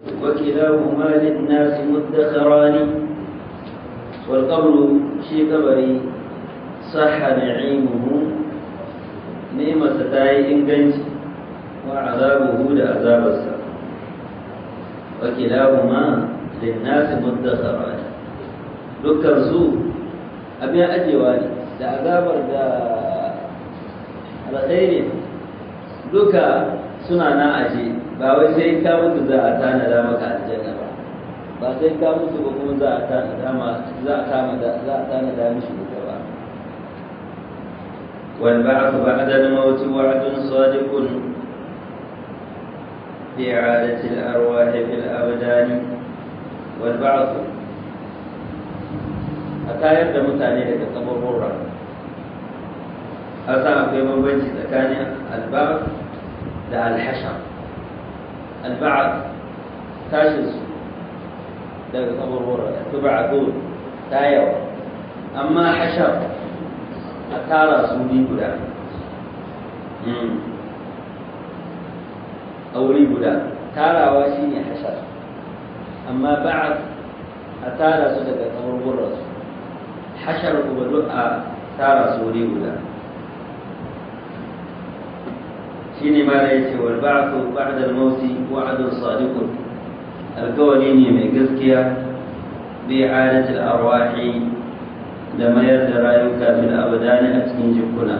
وكلاهما للناس مدخران والقبر شي قبري صح نعيمه نعمة تاي إنجنج وعذابه لعذاب السر وكلاهما للناس مدخران دكر سوء أبي أجواني da azabar da alkhairi duka suna na aje ba wai sai ka mutu za a tanada maka aljanna ba ba sai ka mutu ba kuma za a tanada ma za a tanada za a tanada mishi duka ba wal ba'th ba'da al-maut wa'dun sadiqun bi'adati al-arwah fil abdan wal ba'th a tayar da mutane daga kaburburra a sa akwai bambanci tsakanin alba'd da alhashar alba'd tashin su daga kaburburra da tuba'atun tayawa amma hashar a tara su ni guda a wuri guda tarawa shine hashar amma ba'd a tara su daga kaburburra su hashar kuma duk a tara su wuri guda shi ne ma da ya ce wal ba'athu ba'da al-mauti wa'dun sadiqun alkawari ne mai gaskiya bi i'adati al-arwahi da mayar da rayuka fil abdani a cikin jikuna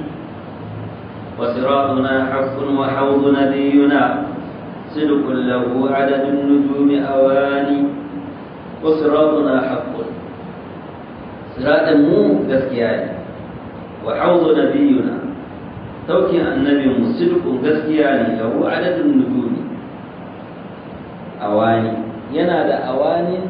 wa siratuna haqqun wa hawdu nabiyuna صدق له عدد النجوم أواني وصراطنا حق siratin mu gaskiya ne wa hauzu nabiyuna tauki annabi mu sidqun gaskiya ne lahu adadun nujumi awani yana da awanin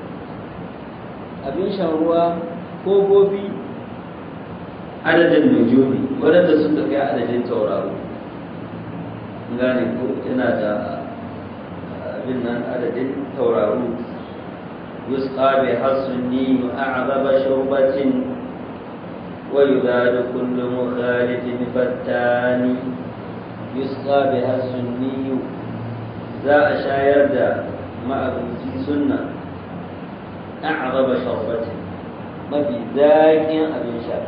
abin shan ruwa ko gobi adadin nujumi waɗanda sun kai adadin tauraro gane ko yana da abin nan adadin tauraro يسقى بها السني أعظم شربة ويذاد كل مخالف فتان يسقى بها السني ذا أشاير دا مع سنة أعظم شربة ما في ذاك أبن شاف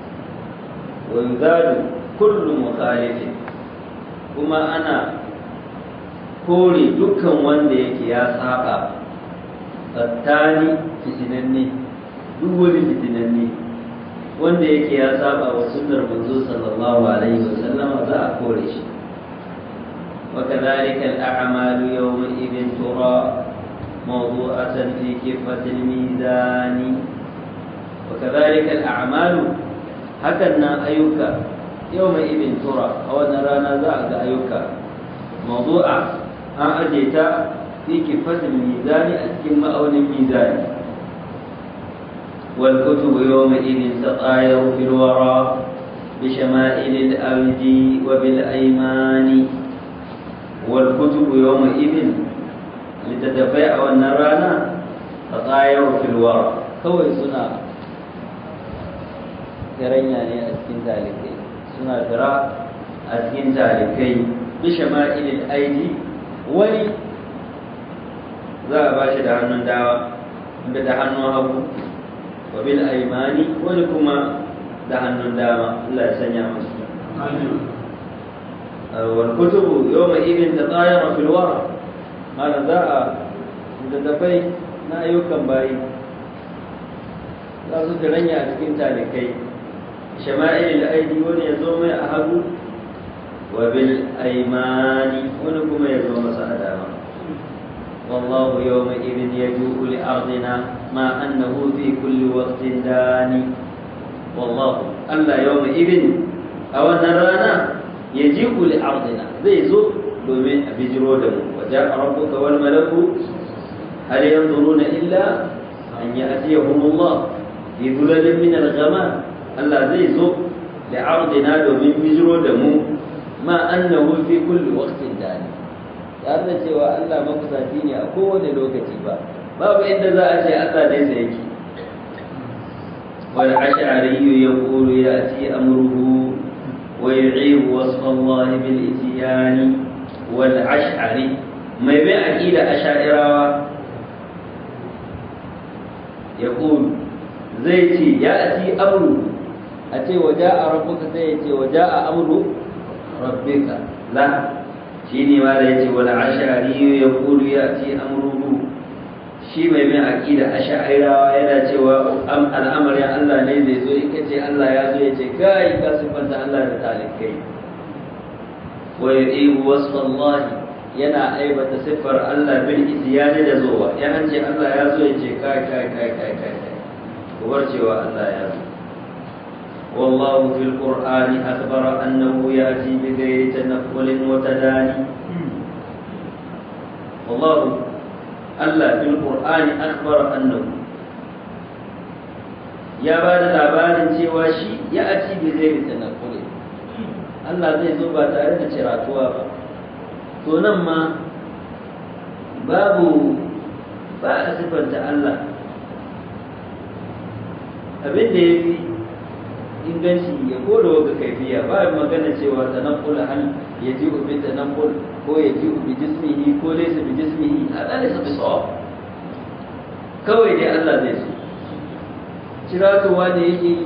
ويذاد كل مخالف كما أنا kore dukkan wanda yake ya saba fattani fitinanne duk wani fitinanne wanda yake ya saba wa sunnar manzo sallallahu alaihi wa sallama za a kore shi wa kadhalika al-a'malu yawma idin tura mawdu'atan fi kifati al-mizan wa kadhalika al-a'malu hakan nan ayyuka yawma idin tura a wannan rana za a ga ayyuka mawdu'a an aje ta في كفة الميزان أتكم أو الميزان والكتب يومئذ تطاير في الورى بشمائل الأرض وبالأيمان والكتب يومئذ لتتفاء والنرانا تطاير في الورى كوي سنة كرنيا ne a cikin talikai suna fira a cikin talikai bishama'ilil aidi wani za a ba shi da hannun dawa da da hannun hagu wa bil aimani wani kuma da hannun dama Allah ya sanya masu wal kutubu yawma idin tatayara fil wara mana za a daddafai na ayyukan bayi za su ranya a cikin talikai shama'il aidi wani ya zo mai a hagu wa bil aimani wani kuma ya zo masa a dama والله يومئذ يجوء لأرضنا ما أنه في كل وقت داني والله ألا يومئذ أو نرانا يجيء لأرضنا زي زو دومين بجرو دمو وجاء ربك والملك هل ينظرون إلا أن يأتيهم الله في ظلل من الغمام ألا زي زو لأرضنا دومين بجرو دمو ما أنه في كل وقت داني tare da cewa Allah makusaci ne a kowane lokaci ba babu inda za a ce Allah dai sai yake wal ash'ari yaqulu yati amruhu wa yu'ibu wasfa Allah bil ityan wal ash'ari mai bin aqida asha'irawa ya ƙulu zai ce ya ati amru a ce waje a rabbuka sai ya ce waje a amru rabbika la shi ne ma da ya ce wani ashari ya ƙulu ya ati amruhu shi mai bin aƙida asha'irawa yana cewa al'amarin Allah ne zai zo in ce Allah ya zo ya ce kai ka siffanta Allah da talikai wa yu'ibu wasfallahi yana aibata siffar Allah bil isyani da zuwa ya an ce Allah ya zo ya ce kai kai kai kai kai kai kubar cewa Allah ya zo والله في القرآن أخبر أنه يأتي بغير تنقل وتداني والله الله في القرآن أخبر أنه يا بعد labarin cewa shi ya ati bi zai tanakule Allah zai zo ba tare da ciratuwa ba to nan ma babu ba a sifanta Allah abin da ya fi inganci ya koda wata kaifiya ba magana cewa tanakul hal ya ji ubi tanakul ko ya ji ubi jismihi ko laysa bi jismihi hada laysa bi sawab kawai dai Allah zai so ciratowa da yake yi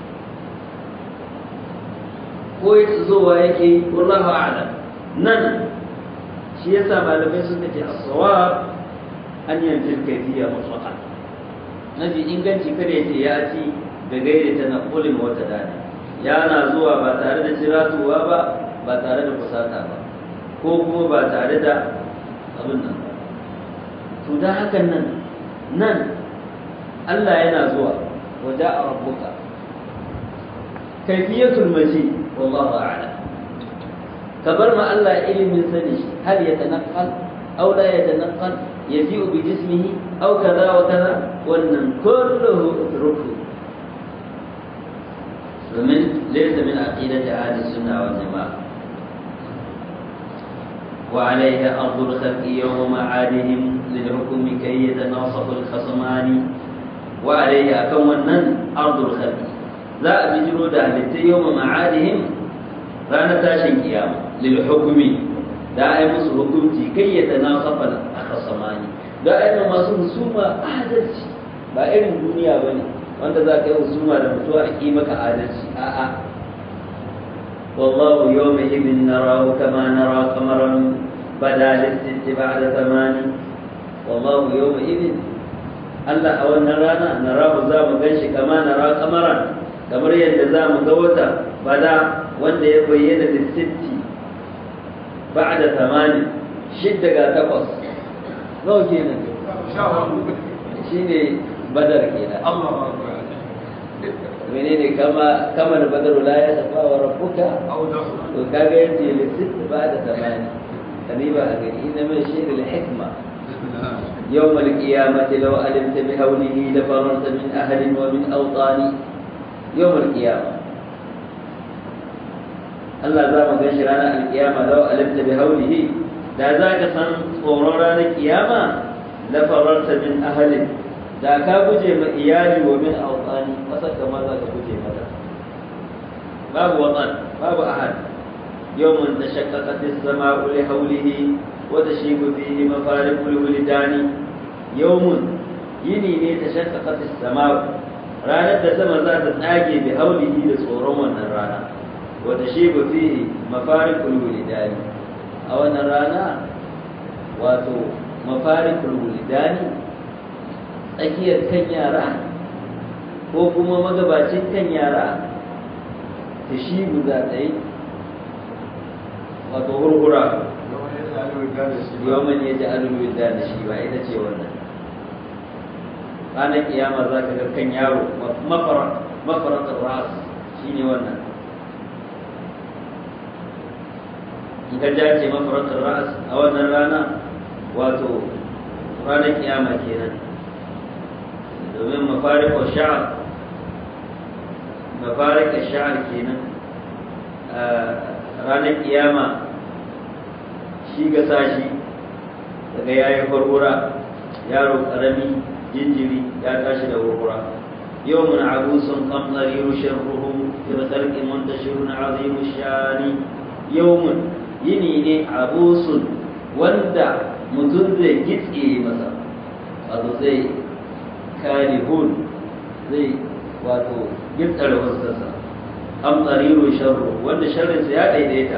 ko ya zowa yake yi wallahu a'lam nan shi yasa malamai suka ce as-sawab an yanfi kaifiya mutlaqan nabi inganci kada yace ya ci da gaire ta naqulin wata dani yana zuwa ba tare da ciratuwa ba ba tare da kusata ba ko kuma ba tare da abin nan ba to da hakan nan nan Allah yana zuwa waje a rabbuka kaifiyatul maji wallahu a'lam kabar ma Allah ilimin sani hal yatanaqqal aw la yatanaqqal yaji'u bi jismihi aw kaza wa kaza wannan kulluhu utruku ومن ليس من عقيدة أهل السنة والجماعة وعليها أرض الخلق يوم معادهم للحكم كي يتناصف الخصمان وعليها كونا أرض الخلق لا بجرود أهل يوم معادهم رانا تاشن قيامة للحكم دائما حكمتي كي يتناصف الخصمان دائما ما سوما أحدث ba irin duniya ba ne wanda za ka yi husuma da mutuwa a ƙi maka adalci a'a wallahu yau mai ibin narahu kama nara kamaran bada lissitti ba da zamani wallahu yau mai ibin Allah a wannan rana narahu za mu gan shi kama nara kamaran kamar yadda za mu ga wata bada wanda ya bayyana lissitti ba da zamani shidda ga takwas nawa kenan shi ne badar kenan menene kama kama da badar la ya tafa wa rabbuka to kaga yace li sitt ba'da tamani kaniba a gani inna min shayr al hikma يوم القيامة لو علمت بهوله لفررت من أهل ومن أوطان يوم القيامة الله ذا ما قال رانا القيامة لو علمت بهوله لا ذاك صن صورنا القيامة لفررت من أهل da ka guje ma iyali wa min awqani kasar kamar za ka guje mata babu watan babu ahad yawmun tashaqqaqat as-sama'u li hawlihi wa tashibu fihi mafariqul wuldani yawmun yini ne tashaqqaqat as-sama'u ranar da sama za ta tsage bi haulihi da tsoron wannan rana wa tashibu fihi mafariqul wuldani a wannan rana wato mafariqul wuldani tsakiyar kan yara ko kuma magabacin kan yara ta shi guda tsaye wato hurhura yawon ya ji alulwin da shi ba ita ce wannan ranar kiyama za ka ga kan yaro mafaratar ras shi ne wannan in ka jace mafaratar ras a wannan rana wato ranar kiyama kenan domin mafarikar sha'ar mafarikar sha'ar kenan ranar kiyama shi ga sashi daga yayi farfura yaro karami jinjiri ya tashi da farfura yau mun abusun kamtsari rushin ruhu fil khalqi muntashirun azimu shani yawmun yini ne abusun wanda mutum zai gitse masa wato zai kare hun zai wato gitsare wasarsa am tsariru sharru wanda sharrinsa ya daidaita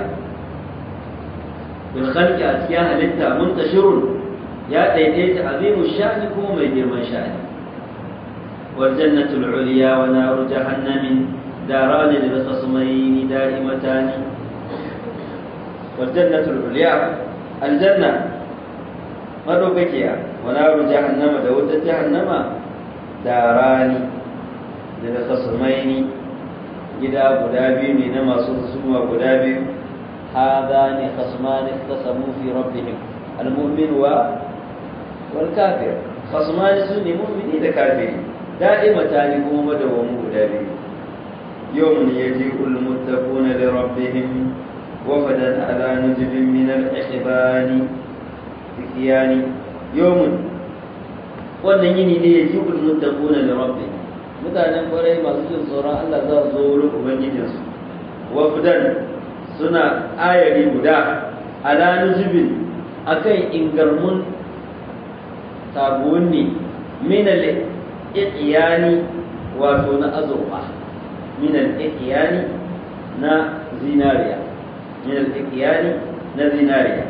bil khalqi a cikin halitta muntashirun ya daidaita azimu sha'ni kuma mai girman sha'ni wal jannatul ulya wa naru jahannamin daran lil khasmayn da'imatan wal jannatul ulya al janna madaukakiya wa naru jahannama da wutar jahannama darani lil khasmayn gida guda biyu ne na masu husuma guda biyu hadani khasmani ikhtasamu fi rabbihim المؤمن و والكافر خصمان سني مؤمني da kafiri دائمتان kuma madawamu guda biyu يوم يجيء المتقون لربهم وفدا على نجب من الإحبان بكيان يوم wannan yini ne ya ji ulmuttaquna li rabbihim mutanen kwarai masu jin tsoron Allah za su zo wurin ubangijinsu wafdan suna ayari guda ala nujubin akan ingarmun taguwanni min al-iqyani wato na azurfa min al-iqyani na zinariya min al-iqyani na zinariya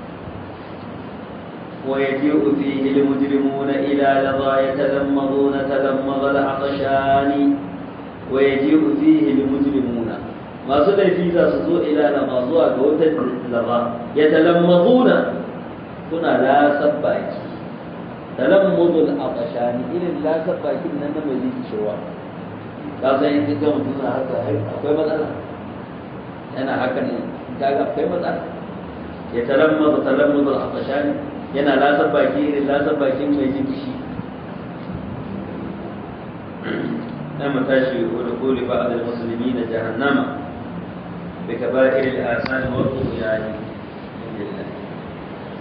ويجيء فيه المجرمون إلى لظى يتلمضون تلمض العطشان ويجيء فيه المجرمون ما سنة في ذا سزو إلى لظى زوى قوة لظى يتلمضون كنا لا سباكي تلمض العطشان إلى لا سباكي من أنه يزيد شواء kasan in kika mutum na haka akwai matsala yana haka ne kaga akwai matsala ya talamma talamma al-atashani yana lasar baki irin lasar bakin mai jin kishi na matashi wa dukuli ba a musulmi na jahannama bi kaba'ir al-asani wa al-qiyani